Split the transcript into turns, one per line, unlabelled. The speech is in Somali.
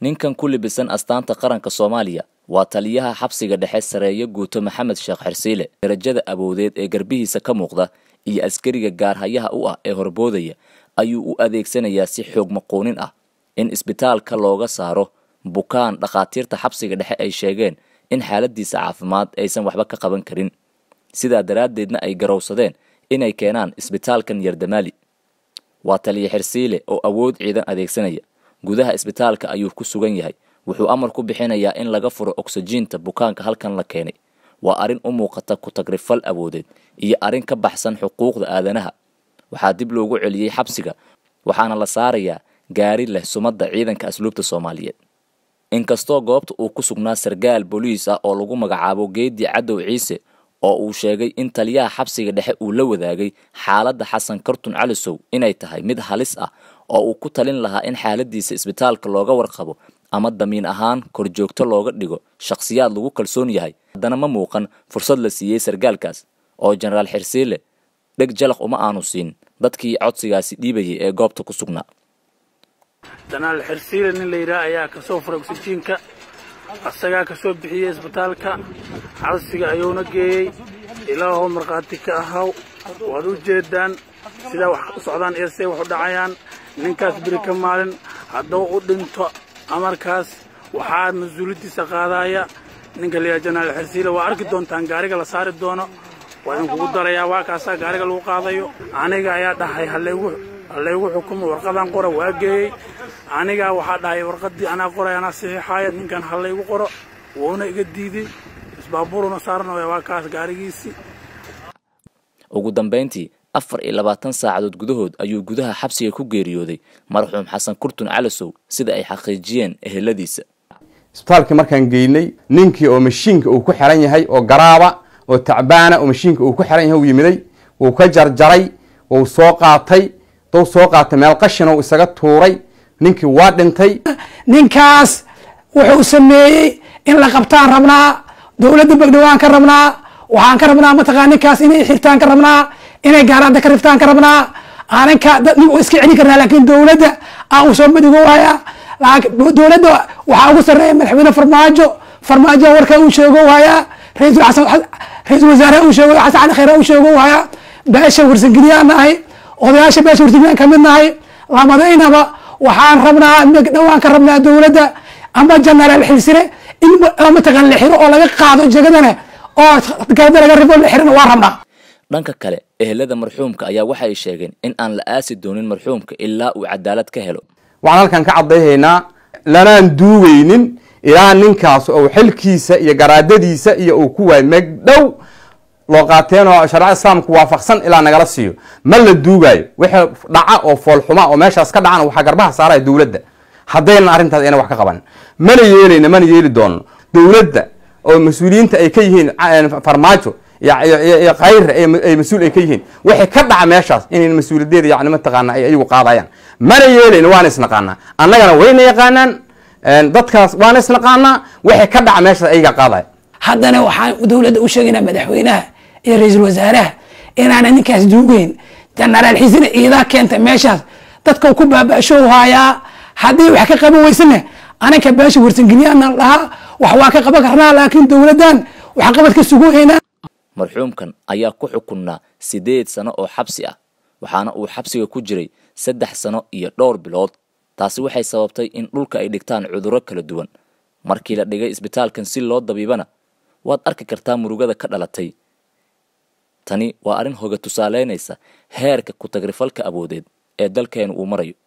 ninkan ku libisan astaanta qaranka soomaaliya waa taliyaha xabsiga dhexe sareeyo guuto maxamed sheekh xersiile darajada awoodeed ee garbihiisa ka muuqda iyo askariga gaarhayaha u ah ee horboodaya ayuu u adeegsanayaa si xoog maquunin ah in isbitaalka looga saaro bukaan dhakhaatiirta xabsiga dhexe ay sheegeen in xaaladiisa caafimaad aysan waxba ka qaban karin sidaa daraaddeedna ay garowsadeen inay keenaan isbitaalkan yardamaali waa taliya xersiile oo awood ciidan adeegsanaya gudaha isbitaalka ayuu ku sugan yahay wuxuu amar ku bixinayaa in laga furo oksijiinta bukaanka halkan la keenay waa arrin u muuqata ku-tagrifal awoodeed iyo arrin ka baxsan xuquuqda aadanaha waxaa dib loogu celiyey xabsiga waxaana la saarayaa gaari leh sumadda ciidanka asluubta soomaaliyeed inkastoo goobta uu ku sugnaa sargaal booliis ah oo lagu magacaabo geedi cadow ciise oo uu sheegay in taliyaha xabsiga dhexe uu la wadaagay xaaladda xasan kartun calisow inay tahay mid halis ah oo uu ku talin lahaa in xaaladiisa isbitaalka looga warqabo ama damiin ahaan korjoogto looga dhigo shakhsiyaad lagu kalsoon yahay haddana ma muuqan fursad la siiyey sargaalkaas oo jenaraal xirsiile dheg jalaq uma aanu siin dadkii codsigaasi dhiibayay ee goobta ku sugnaa
jenaraal xirsiile nin la yidhaah ayaa ka soo furay oksijiinka asagaa ka soo bixiyey isbitaalka xabsiga ayuuna geeyey ilaahoo markhaati ka ahaw waad u jeedaan sidaa wax u socdaan iyo siday wax u dhacayaan ninkaas beri ka maalin hadduu u dhinto amarkaas waxaa mas-uuliyaddiisa qaadaya ninka la yidhaha jenaraal xirsiile waa arki doontaan gaariga la saari doono waa idinkugu darayaa waa kaasaa gaariga lagu qaadayo aniga ayaa dhahay halaygu halaygu xukumo warqadaan qora waa geeyey anigaa waxaa dhahay warqaddii anaa qoray anaa saxiixaaya ninkan halaygu qoro wuuna iga diiday isbaabuuruna saarnaya waa kaas gaarigiisii
ugu dambayntii afar iyo labaatan saacadood gudahood ayuu gudaha xabsiga ku geeriyooday marxuum xasan kurtun calasow sida ay xaqiijiyeen eheladiisa
isbitaalkii markaan geynay ninkii oo mashiinka uu ku xiran yahay oo garaaba oo tacbaana oo mashiinka uu ku xiran yahay u yimiday wuu ka jarjaray wuu soo qaatay dou soo qaatay meel qashina uu isaga tuuray ninkii waa dhintay
ninkaas wuxuu sameeyey in la qabtaan rabnaa dowladda bagdhawaan ka rabnaa waxaan ka rabnaa mataqaa ninkaas inay xirtaan ka rabnaa inay gaaraada ka riftaan ka rabnaa aaninka dad nin iska celin karnaa laakiin dowladda aan u soo madigowaya dowladda waxaa ugu sarreeya madaxweyne farmaajo farmaajo warka uu sheego waaya ra-iisul xasan ra-iisul wasaare uu sheego xasan cali khayre uu sheego waaya beesha warsangeliyaan nahay odayaasha beesha warsangeliyaan kamid nahay lamadaynaba waxaan rabnaa dhawaan ka rabnaa dowladda ama jenaraal xilsire in mataqaan la xiro oo laga qaado jegadana oo garada laga rifo la xirana waa rabnaa
dhanka kale ehelada marxuumka ayaa waxay sheegeen in aan la aasi doonin marxuumka ilaa uu cadaalad ka helo
waxaan halkan ka caddayhaynaa lanaan duugaynin ilaa ninkaas oo xilkiisa iyo garaadadiisa iyo uu ku waayay megdhow loo qaateen oo sharca islaamku waafaqsan ilaa nagala siiyo ma la duugaayo wixii dhaca oo foolxuma oo meeshaas ka dhacana waxaa garbaha saaraya dowladda haddaynan arrintaas ayna wax ka qaban mana yeelayno mana yeeli doono dowladda oo mas-uuliyiinta ay ka yihiin farmaajo iyo khayr ay mas-uul ay ka yihiin wixii ka dhaca meeshaas inayn mas-uuliyadeeda yani mataqaana ay ayagu qaadayaan mana yeelayno waana isnaqaanaa annagana wayna yaqaanaan dadkaas waana isnaqaanaa wixii ka dhaca meeshaas ayaga qaadaya
haddana waxaan dowladda u sheegaynaa madaxweynaha iyo ra-iisul wasaaraha inaana ninkaas duugeyn jenaraal xisina iidaa keenta meeshaas dadka ku baaba-show haayaa haddii wax ka qaban weysana ananka beesha warsangeliyana dhahaa wax waa ka qaban karnaa laakiin dowladdan waxqabad ka suguhaynaa
marxuumkan ayaa ku xukunnaa siddeed sano oo xabsi ah waxaana uu xabsiga ku jiray saddex sano iyo dhowr bilood taasi waxay sababtay in dhulka ay dhigtaan cudurro kala duwan markii la dhigay isbitaalkan si loo dabiibana waad arki kartaa murugada ka dhalatay tani waa arrin hoga tusaaleynaysa heerka ku-tagrifalka awoodeed ee dalkeenu uu marayo